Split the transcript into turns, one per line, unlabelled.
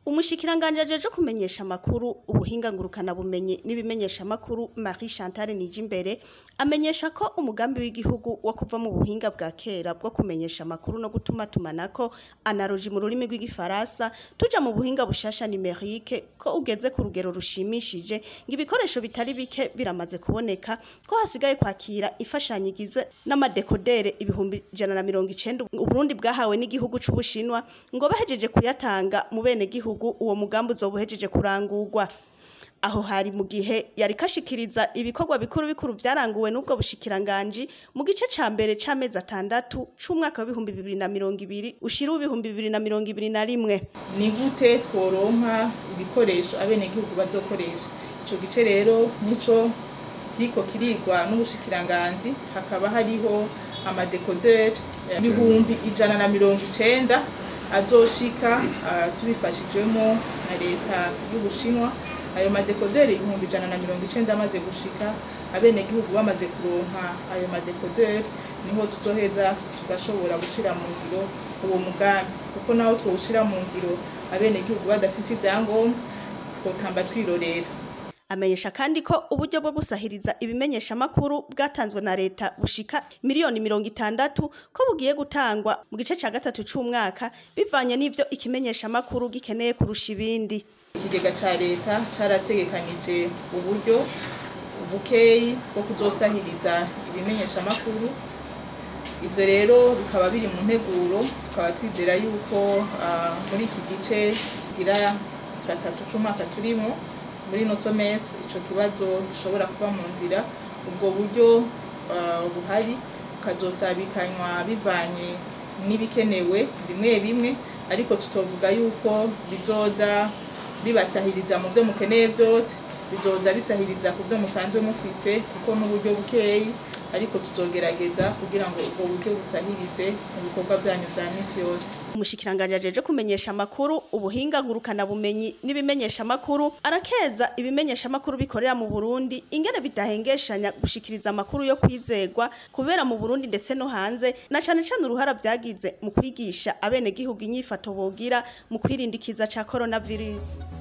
Umushikiranganje ajeje kumenyesha amakuru ubuhinga ngurukana bumenyi n'ibimenyesha amakuru Marie Chantal Nijimbere amenyesha ko umugambi w'igihugu wo kuva mu buhinga bwa kera bwo kumenyesha amakuru no gutuma tumanako analogi mu rurimi rw'igifaransa tuja mu buhinga bushasha numerique ko ugeze ku rugero rushimishije ngo ibikoresho bitari bike biramaze kuboneka ko hasigaye kwakira ifashanyo igizwe n'amadekodere ibihumbi ijana na mirongo icenda Uburundi bwahawe n'igihugu c'Ubushinwa ngo bahejeje kuyatanga mu bene gihugu uwo mugambi uzobuhejeje kurangurwa aho hari mu gihe yari kashikiriza ibikorwa bikuru bikuru vyaranguwe n'ubwo bushikiranganji mu gice ca mbere c'amezi atandatu c'umwaka w'ibihumbi bibiri na mirongo ibiri ushira w'ibihumbi bibiri na mirongo ibiri na rimwe
ni gute tworonka ibikoresho abenegihugu bazokoresha ico gice rero nico kiriko kirigwa n'ubushikiranganji hakaba hariho amadekoderi ibihumbi ijana na mirongo icenda azoshika uh, tubifashijwemo na leta y'ubushinwa ayo madekoderi ibihumbi ijana na mirongo icenda amaze gushika abenegihugu bamaze kuronka ayo madekoderi niho tuzoheza tugashobora gushira mu ngiro uwo mugambi kuko naho twowushira mu ngiro abenegihugu badafise ivyangombwa twotamba twirorera
amenyesha kandi ko uburyo bwo gusahiriza ibimenyesha makuru bwatanzwe na leta bushika miliyoni mirongo itandatu ko bugiye gutangwa mu gice ca gatatu c'umwaka bivanye n'ivyo ikimenyesha makuru gikeneye kurusha ibindi
ikigega ca leta carategekanije uburyo bukeyi bwo kuzosahiriza ibimenyesha makuru ivyo rero bikaba biri mu nteguro tukaba twizera yuko uh, muri iki gice gira gatatu c'umwaka turimo muri no somesi ico kibazo gishobora kuva mu nzira ubwo buryo uh, buhari bukazosabikanywa bivanye n'ibikenewe bimwe bimwe ariko tutovuga yuko bizoza bibasahiriza mu byo mukeneye byose bizoza bisahiriza ku byo musanzwe mufise kuko n'uburyo bukeyi ariko tuzogerageza kugira ngo ubwo buryo busahirize mu bikorwa byanyu vya misi yose
umushikiranganje ajeje kumenyesha amakuru ubuhinga ngurukana bumenyi n'ibimenyesha amakuru arakeza ibimenyesha amakuru bikorera mu Burundi ingene bidahengeshanya gushikiriza amakuru yo kwizegwa kubera mu Burundi ndetse no hanze na cane cane uruhara vyagize mu kwigisha abene gihugu inyifato bogira mu kwirindikiza ca coronavirus